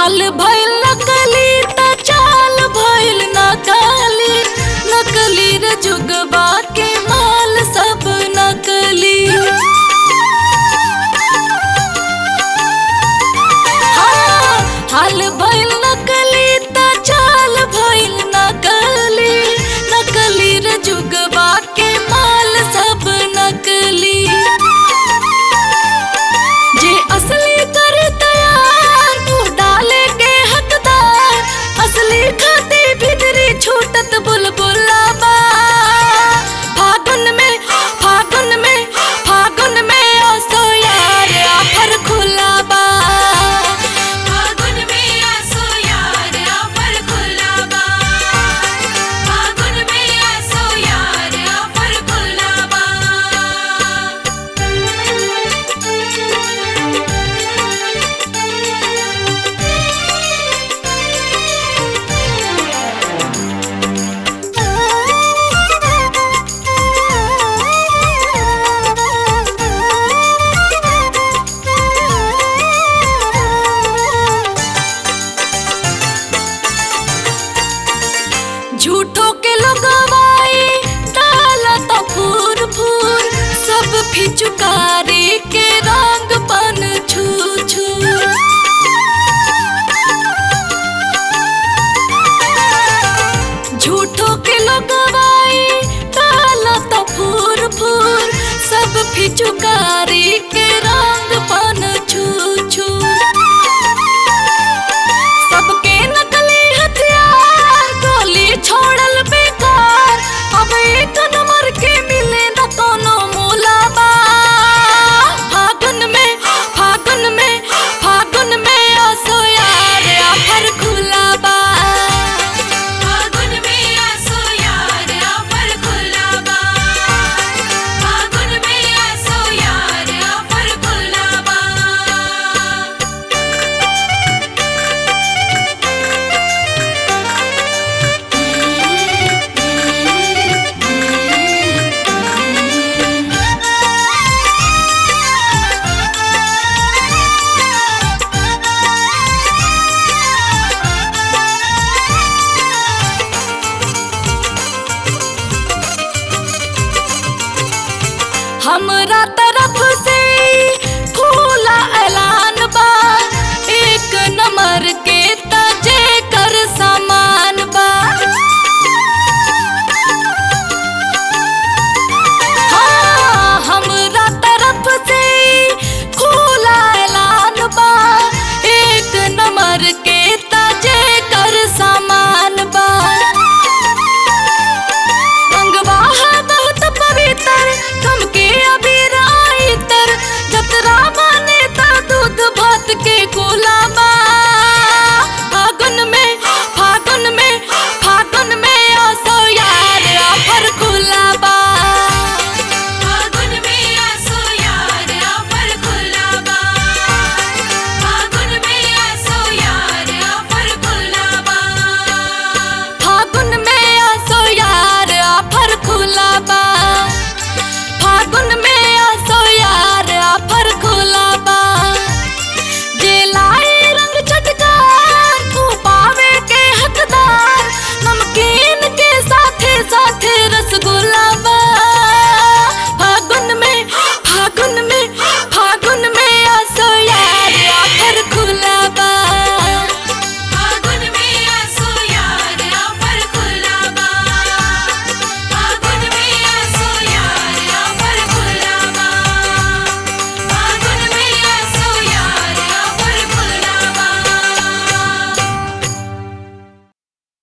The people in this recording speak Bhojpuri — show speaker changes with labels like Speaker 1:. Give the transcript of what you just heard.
Speaker 1: हाल भइल नकली त चाल भइल नकली नकली रे जुगबा के माल सब नकली हाँ, हाल भइल नकली त चाल भइल नकली नकली रे जुगबा के माल सब नकली जे असली कर तैयार तू डाले के हकदार असली खाती भीतरी छूटत बुलबुला बा फागुन में फागुन में फागुन में असो यार आफर खुला बा
Speaker 2: फागुन में आसो यार आफर खुला बा फागुन में आसो यार आफर खुला बा
Speaker 1: झूठो के लगवाई डाला तो फूर फूर सब फिचुकारी के रंग पन छू छू झूठो के लगवाई डाला तो फूर फूर सब फिचुकारी के रंग पन छू छू सबके नकली हथियार गोली छोड़ल बेकार अब एक नंबर के मिले न कोनो मोलाबा फागुन में फागुन में फागुन में आसो यार आफर खुला बा
Speaker 2: फागुन में आसो यार आफर खुला बा फागुन में आसो यार आफर खुला बा
Speaker 1: हमरा तरफ